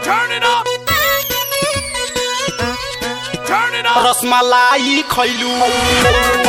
Turn it up. Turn it up. Rasmalai खैलू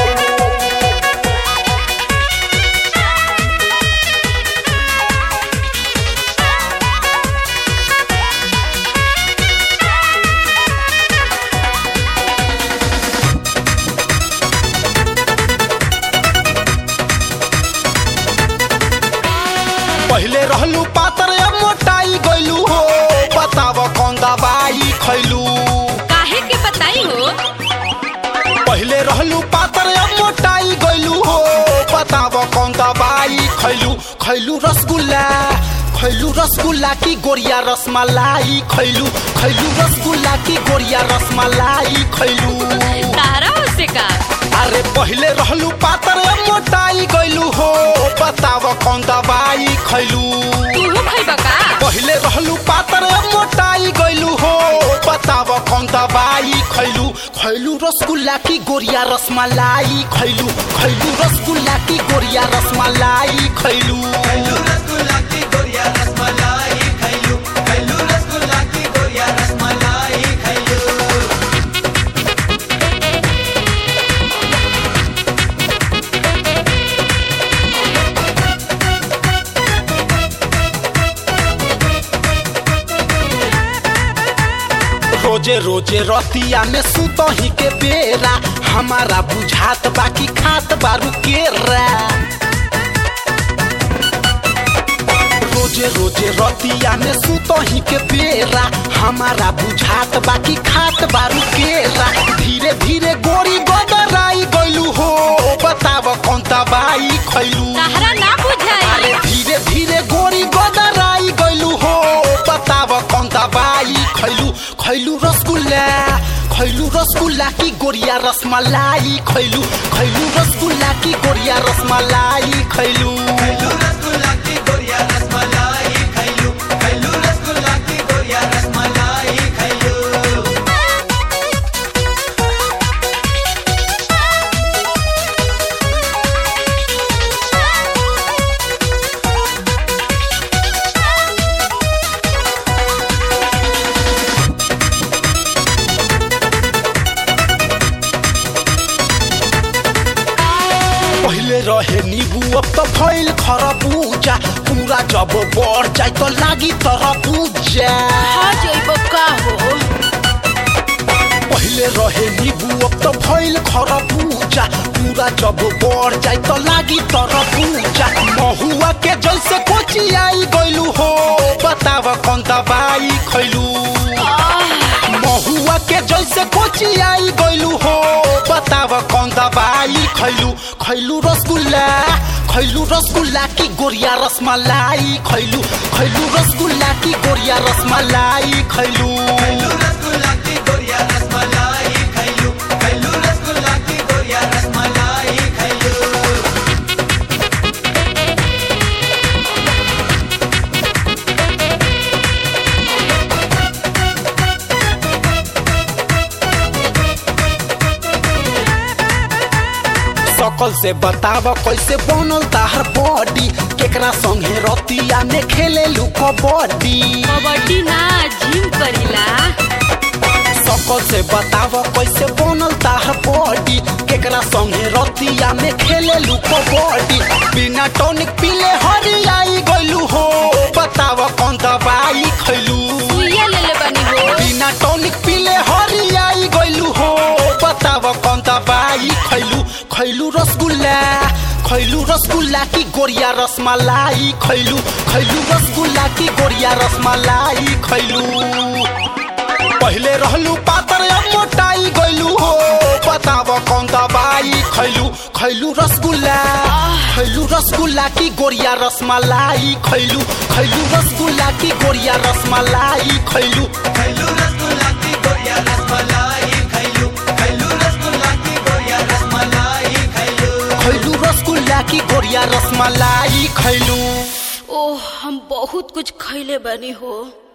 पहिले रहलू पातर अब मोटाई गइलू हो बताव कौन दवाई खैलू काहे के बताई हो पहिले रहलू पातर अब मोटाई गइलू हो बताव कौन दवाई खैलू खैलू रसगुल्ला खैलू रसगुल्ला की गोरिया रसमलाई खैलू खैलू रसगुल्ला की गोरिया रसमलाई खैलू तारा हो से का अरे पहिले रहलू पातर अब मोटाई गइलू हो बताव कौन दवाई खैलू तू खैबा का पहिले रहलू पातर अब मोटाई गइलू हो बताव कौन दवाई खैलू खैलू रसगुल्ला की गोरिया रसमलाई खैलू खैलू रसगुल्ला की गोरिया रसमलाई खैलू रोजे रोजे रतिया में सुतही के बेरा हमारा बुझात बाकी खात बारू केरा रोजे रोजे रतिया में सुतही के बेरा हमारा बुझात बाकी खात बारू केरा धीरे धीरे गोरी गदराई गइलू हो बताव कौन दवाई खैलू तारा ना अरे बुझाई धीरे धीरे गोरी गदराई गइलू हो बताव कौन दवाई खैलू खैलू रसगुल्ला खैलू रसगुल्ला की गोरिया रसमलाई खैलू खैलू रसगुल्ला की गोरिया रसमलाई खैलू पहिले रहे नीबू अब तो भइल खरबूजा पूरा जब बढ़ जाए तो लागी तरबूजा हा जइबो का हो पहिले रहे नीबू अब तो भइल खरबूजा पूरा जब बढ़ जाए तो लागी तरबूजा महुआ के जैसे कोची आई गइलू हो बताव कौन दवाई खैलू महुआ के जैसे कोची आई गइलू हो बताव कौन दवाई खैलू खैलू रसगुल्ला खैलू रसगुल्ला की गोरिया रसमलाई खैलू खैलू रसगुल्ला की गोरिया रसमलाई खैलू सकल से बताव कैसे बनल ताहर बॉडी केकरा संगे रतिया में खेले लू कबड्डी कबड्डी ना जिम करीला सकल से बताव कैसे बनल ताहर बॉडी केकरा संगे रतिया में खेले लू कबड्डी बिना टॉनिक पीले हरियाई गइलू हो बताव कौन दवाई खैलू सुइया ले ले बनी हो बिना टॉनिक पीले हरियाई गइलू हो बताव कौन दवाई खैलू खैलू रसगुल्ला खैलू रसगुल्ला की गोरिया रसमलाई खैलू खैलू रसगुल्ला की गोरिया रसमलाई खैलू पहिले रहलू पातर अब मोटाई गइलू हो बताव कौन दवाई खैलू खैलू रसगुल्ला खैलू रसगुल्ला की गोरिया रसमलाई खैलू खैलू रसगुल्ला की गोरिया रसमलाई खैलू खैलू रसगुल्ला की गोरिया रसमलाई खैलू ओह हम बहुत कुछ खैले बनी हो